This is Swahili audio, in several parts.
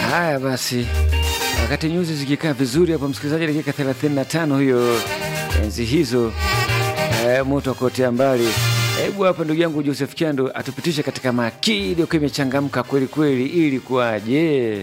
Haya basi, wakati nyuzi zikikaa vizuri hapo, msikilizaji, dakika 35 hiyo, enzi hizo eh, moto akotea mbali. Hebu hapa ndugu yangu Joseph Kiando atupitishe katika makili iliyokuwa imechangamka kweli kweli, ili kuwaje?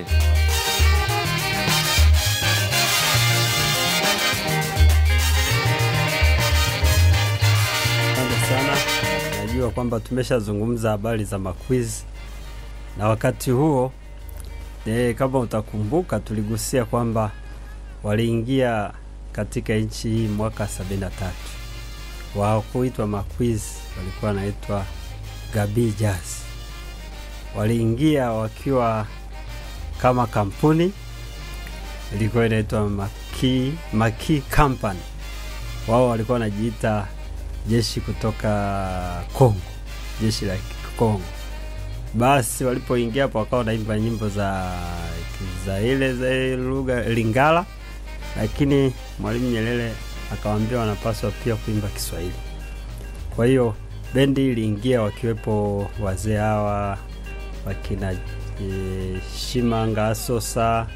Asante sana. Najua kwamba tumeshazungumza habari za makwizi na wakati huo e, kama utakumbuka tuligusia kwamba waliingia katika nchi hii mwaka 73 wao kuitwa makwizi walikuwa wanaitwa Gabi Jazz. Waliingia wakiwa kama kampuni ilikuwa inaitwa Maki, Maki Company. Wao walikuwa wanajiita jeshi kutoka Kongo, jeshi la Kongo. Basi walipoingia hapo wakawa wanaimba nyimbo za za ile za ile lugha Lingala, lakini Mwalimu Nyerere akawaambia wanapaswa pia kuimba Kiswahili. Kwa hiyo bendi iliingia wakiwepo wazee hawa wakina e, Shimanga Asosa,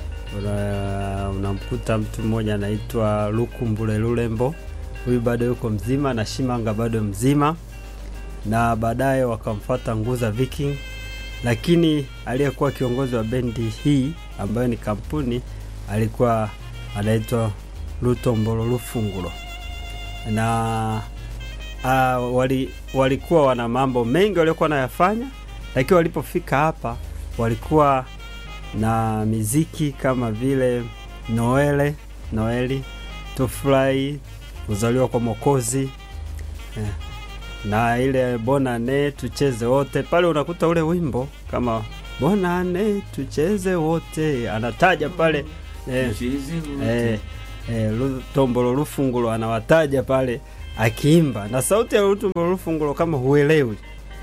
una- unamkuta mtu mmoja anaitwa Lukumbule Lulembo, huyu bado yuko mzima na Shimanga bado mzima, na baadaye wakamfuata Nguza Viking, lakini aliyekuwa kiongozi wa bendi hii ambayo ni kampuni alikuwa anaitwa Lutombolo Lufungulo na uh, wali, walikuwa wana mambo mengi waliokuwa wanayafanya, lakini walipofika hapa walikuwa na miziki kama vile Noele, Noeli, Tufurahi, kuzaliwa kwa Mokozi eh, na ile Bonane tucheze wote. Pale unakuta ule wimbo kama Bonane tucheze wote, anataja pale eh, eh, eh, Lutombolo Lufungulo anawataja pale akiimba na sauti ya Lutombolo Lufungulo, kama huelewi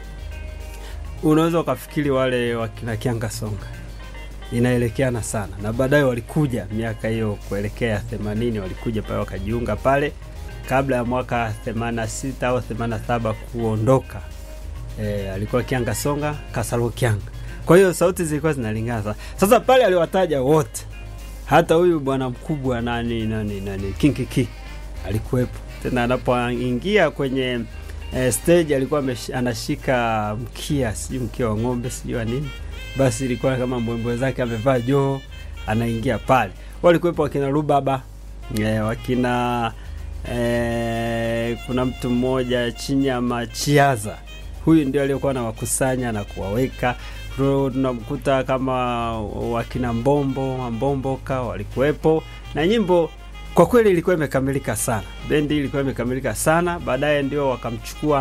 unaweza ukafikiri wale wakina Kianga Songa inaelekeana sana, na baadaye walikuja miaka hiyo kuelekea 80 walikuja pale wakajiunga pale kabla ya mwaka 86 au 87 kuondoka. E, alikuwa Kianga Songa Kasalo Kianga, kwa hiyo sauti zilikuwa zinalingana sana. Sasa pale aliwataja wote, hata huyu bwana mkubwa nani nani nani Kinkiki alikuwepo tena. Anapoingia kwenye eh, stage alikuwa amesh- anashika mkia, sijui mkia wa ng'ombe, sijui wa nini, basi ilikuwa kama mbwembwe zake, amevaa joo, anaingia pale. Walikuwepo wakina Rubaba eh, wakina eh, kuna mtu mmoja Chinyama Chiaza, huyu ndio aliyekuwa anawakusanya na kuwaweka. Tuna- Tunamkuta kama wakina Mbombo Mbomboka walikuwepo na nyimbo kwa kweli ilikuwa imekamilika sana, bendi ilikuwa imekamilika sana. Baadaye ndio wakamchukua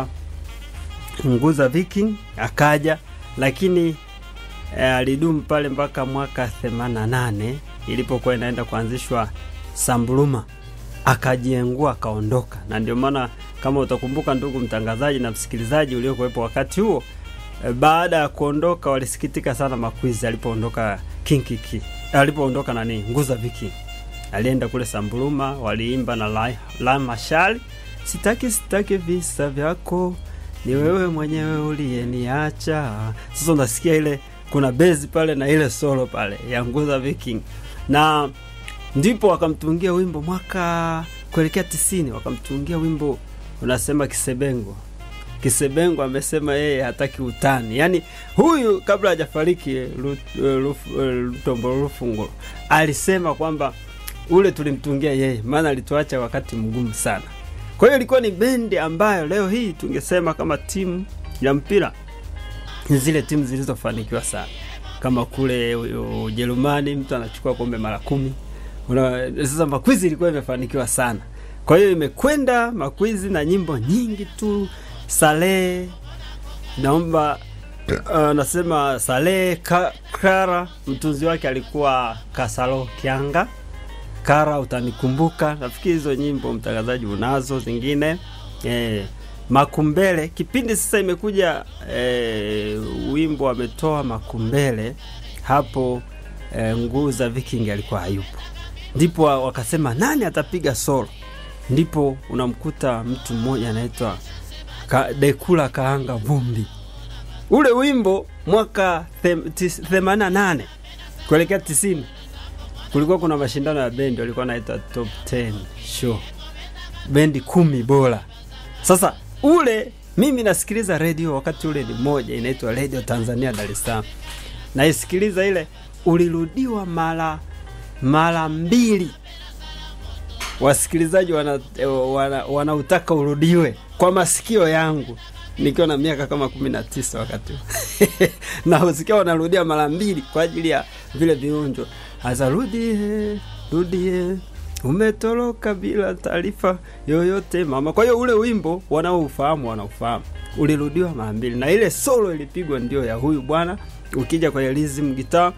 Nguza Viking akaja, lakini eh, alidumu pale mpaka mwaka 88 ilipokuwa inaenda kuanzishwa Sambuluma, akajiengua akaondoka. Na ndio maana kama utakumbuka, ndugu mtangazaji na msikilizaji uliokuwepo wakati huo, eh, baada ya kuondoka walisikitika sana Makwizi alipoondoka Kinkiki, alipoondoka nani Nguza Viking alienda kule Sambuluma, waliimba na la, la Mashali, sitaki sitaki visa vyako, ni wewe mwenyewe uliyeniacha. Sasa unasikia ile kuna bezi pale na ile solo pale ya Nguza Viking, na ndipo wakamtungia wimbo mwaka kuelekea tisini, wakamtungia wimbo unasema Kisebengo. Kisebengo amesema yeye hataki utani, yaani huyu kabla hajafariki Lut- Luf- Lutombolo Lufungulo alisema kwamba ule tulimtungia yeye, maana alituacha wakati mgumu sana. Kwa hiyo ilikuwa ni bendi ambayo leo hii tungesema kama timu ya mpira ni zile timu zilizofanikiwa sana, kama kule U- Ujerumani mtu anachukua kombe mara kumi. Una, sasa Makwizi ilikuwa imefanikiwa sana, kwa hiyo imekwenda Makwizi na nyimbo nyingi tu. Salehe naomba uh, nasema Salehe Ka- Kara, mtunzi wake alikuwa Kasalo Kianga Kara utanikumbuka. Nafikiri hizo nyimbo mtangazaji unazo zingine eh, Makumbele kipindi sasa imekuja eh, wimbo ametoa Makumbele hapo eh, Nguza Viking alikuwa hayupo, ndipo wa- wakasema nani atapiga solo, ndipo unamkuta mtu mmoja anaitwa Ka, Dekula Kaanga Vumbi. Ule wimbo mwaka them- tis- 88 kuelekea tisini kulikuwa kuna mashindano ya bendi walikuwa naita top 10 show bendi kumi bora sasa ule mimi nasikiliza redio wakati ule ni moja inaitwa redio tanzania dar es salaam naisikiliza ile ulirudiwa mara mara mbili wasikilizaji wanautaka wana, wana urudiwe kwa masikio yangu nikiwa na miaka kama kumi na tisa wakati na usikia wanarudia mara mbili kwa ajili ya vile viunjo hasa rudie rudie umetoroka bila taarifa yoyote mama kwa hiyo ule wimbo wanaoufahamu wanaufahamu ulirudiwa mara mbili na ile solo ilipigwa ndio ya huyu bwana ukija kwenye rhythm gitaa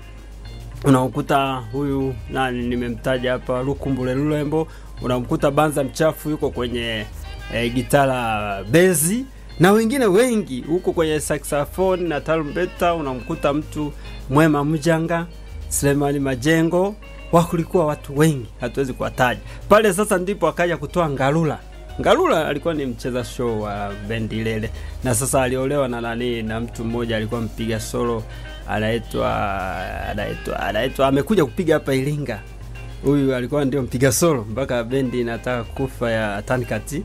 unamkuta huyu nani nimemtaja hapa lukumbule lulembo unamkuta banza mchafu yuko kwenye e, gitara bezi na wengine wengi huko kwenye saxophone na tarumbeta unamkuta mtu mwema mjanga Selemani Majengo wakulikuwa watu wengi hatuwezi kuwataja pale sasa ndipo akaja kutoa ngalula ngalula alikuwa ni mcheza show wa bendi lele na sasa aliolewa na nani na mtu mmoja alikuwa mpiga solo anaitwa anaitwa anaitwa amekuja kupiga hapa Iringa huyu alikuwa ndio mpiga solo mpaka bendi inataka kufa ya tankati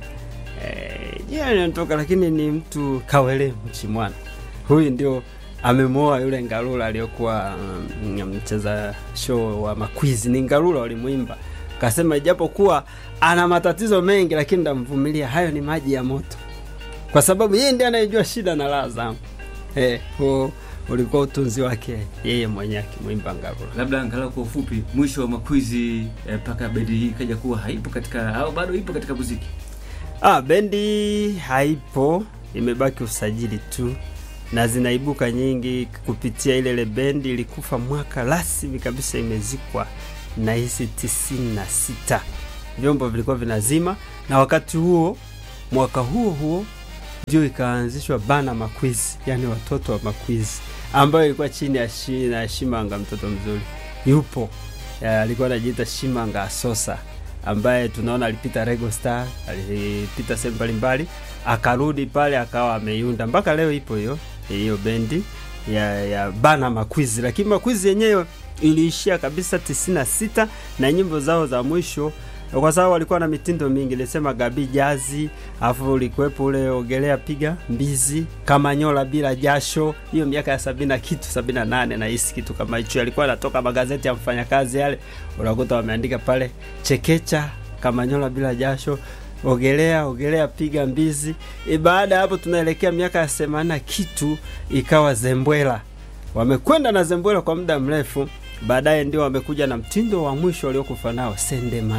eh, jina linatoka lakini ni mtu kawele mchimwana huyu ndio amemwoa yule ngalula aliyokuwa mm, mcheza show wa makwizi ni ngalula walimwimba kasema ijapokuwa ana matatizo mengi lakini ndamvumilia hayo ni maji ya moto kwa sababu yeye ndiye anayejua shida na raha zangu eh, huo ulikuwa utunzi wake yeye mwenyewe akimwimba ngalula labda angalau kwa ufupi mwisho wa makwizi mpaka eh, bendi hii ikaja kuwa haipo katika au bado ipo katika muziki ah, bendi haipo imebaki usajili tu na zinaibuka nyingi kupitia ile ile bendi ilikufa mwaka rasmi kabisa imezikwa na hisi tisini na sita vyombo vilikuwa vinazima na wakati huo mwaka huo huo ndio ikaanzishwa bana makwizi yani watoto wa makwizi ambayo ilikuwa chini ya shi, na shimanga mtoto mzuri yupo ya, alikuwa anajiita shimanga asosa ambaye tunaona alipita Rego Star, alipita sehemu mbalimbali, akarudi pale akawa ameiunda mpaka leo ipo hiyo hiyo bendi ya, ya bana makwizi, lakini makwizi yenyewe iliishia kabisa tisini na sita na nyimbo zao za mwisho kwa sababu walikuwa na mitindo mingi, nilisema gabi jazi, afu ulikuwepo ule ogelea piga mbizi, kamanyola bila jasho, hiyo miaka ya sabini na kitu sabini na nane na hisi kitu kama hicho, alikuwa anatoka magazeti ya mfanyakazi yale, unakuta wameandika pale chekecha, kamanyola bila jasho ogelea ogelea piga mbizi. E, baada ya hapo tunaelekea miaka ya themanini na kitu, ikawa zembwela. Wamekwenda na zembwela kwa muda mrefu, baadaye ndio wamekuja na mtindo wa mwisho waliokufa nao sendema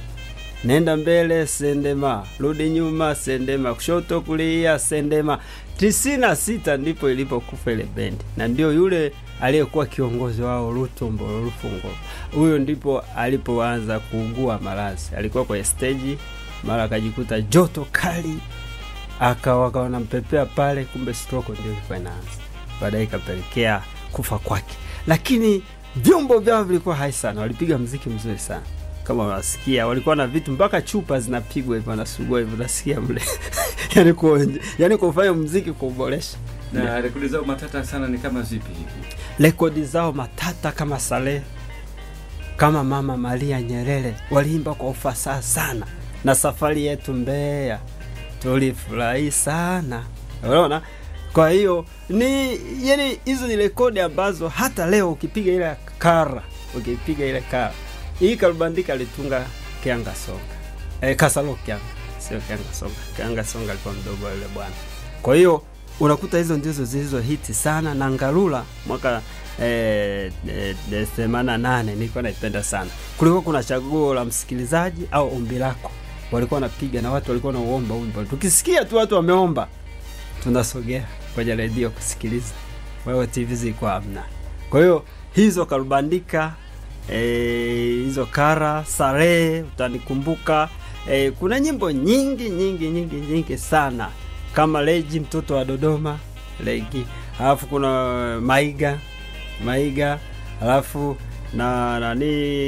nenda mbele sendema, rudi nyuma sendema, kushoto kulia sendema. tisini na sita ndipo ilipokufa ile bendi, na ndio yule aliyekuwa kiongozi wao Lutumbo Lufungo, huyo ndipo alipoanza kuugua maradhi. Alikuwa kwenye steji, mara akajikuta joto kali, akawa akaona mpepea pale, kumbe stroke ndio ilikuwa inaanza, baadaye ikapelekea kufa kwake. Lakini vyombo vyao vilikuwa hai sana, walipiga mziki mzuri sana kama unasikia walikuwa na vitu mpaka chupa zinapigwa hivyo wanasugua hivyo unasikia mle yani kuonje yani kufanya mziki kuboresha na rekodi zao matata sana ni kama zipi hivi rekodi zao matata kama Saleh kama Mama Maria Nyerere waliimba kwa ufasaha sana, na safari yetu Mbeya tulifurahi sana, unaona. Kwa hiyo ni yani, hizo ni rekodi ambazo hata leo ukipiga ile kara, ukipiga ile kara hii Kalubandika alitunga Kianga Songa e, Kasalo Kianga, sio Kianga Songa. Kianga Songa alikuwa mdogo wa yule bwana. Kwa hiyo unakuta hizo ndizo zilizo hiti sana, na Ngalula mwaka eh, eh, themanini na nane nilikuwa naipenda sana. Kulikuwa kuna chaguo la msikilizaji au ombi lako, walikuwa wanapiga na watu walikuwa wanauomba wimbo. Tukisikia tu watu wameomba, tunasogea kwenye redio kusikiliza. Wewe TV zilikuwa hamna. Kwa hiyo hizo Kalubandika hizo e, kara Sarehe utanikumbuka. E, kuna nyimbo nyingi nyingi nyingi nyingi sana kama Leji mtoto wa Dodoma Legi, alafu kuna Maiga Maiga, alafu na nani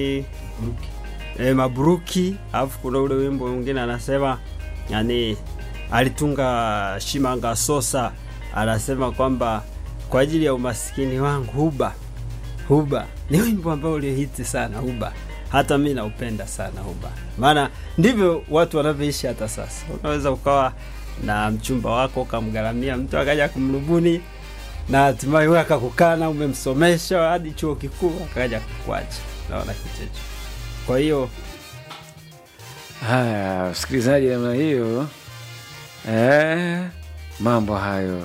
e, Mabruki, alafu kuna ule wimbo mwingine anasema yani alitunga Shimanga Sosa anasema kwamba kwa ajili ya umasikini wangu huba Huba ni wimbo ambao ulihiti sana Huba, hata mi naupenda sana Huba, maana ndivyo watu wanavyoishi hata sasa. Unaweza ukawa na mchumba wako ukamgharamia, mtu akaja kumrubuni na hatimaye wewe akakukana, umemsomesha hadi chuo kikuu akaja kukuacha. Naona kitu hicho. Kwa hiyo Haya, msikilizaji, namna hiyo eh, mambo hayo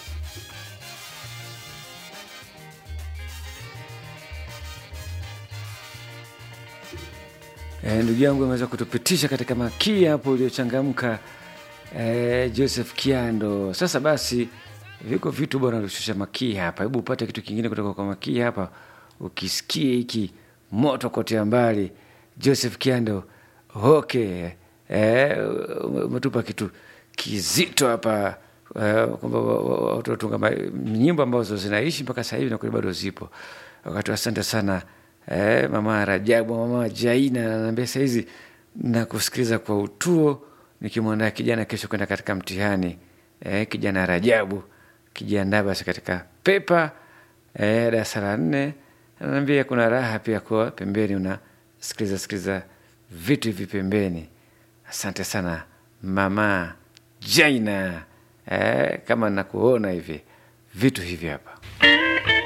eh, ndugu yangu ameweza kutupitisha katika makii hapo uliochangamka eh, Joseph Kiando. Sasa basi, viko vitu bwana vishusha makii hapa. Hebu upate kitu kingine kutoka kwa makii hapa, ukisikie hiki moto kotea mbali. Joseph Kiando, okay, eh, umetupa kitu kizito hapa eh, kwamba wa- wa- watu watunga ma- nyimbo ambazo zinaishi mpaka sasa hivi na kweli bado zipo. Wakati asante sana eh, mama Rajabu, mama Jaina ananiambia sahizi na kusikiliza kwa utuo nikimwandaa kijana kesho kwenda katika mtihani eh, kijana Rajabu kijiandaa basi katika pepa eh, darasa la nne. Anaambia kuna raha pia kwa pembeni unasikiliza sikiliza vitu hivi pembeni. Asante sana mama Jaina eh, kama nakuona hivi vitu hivi hapa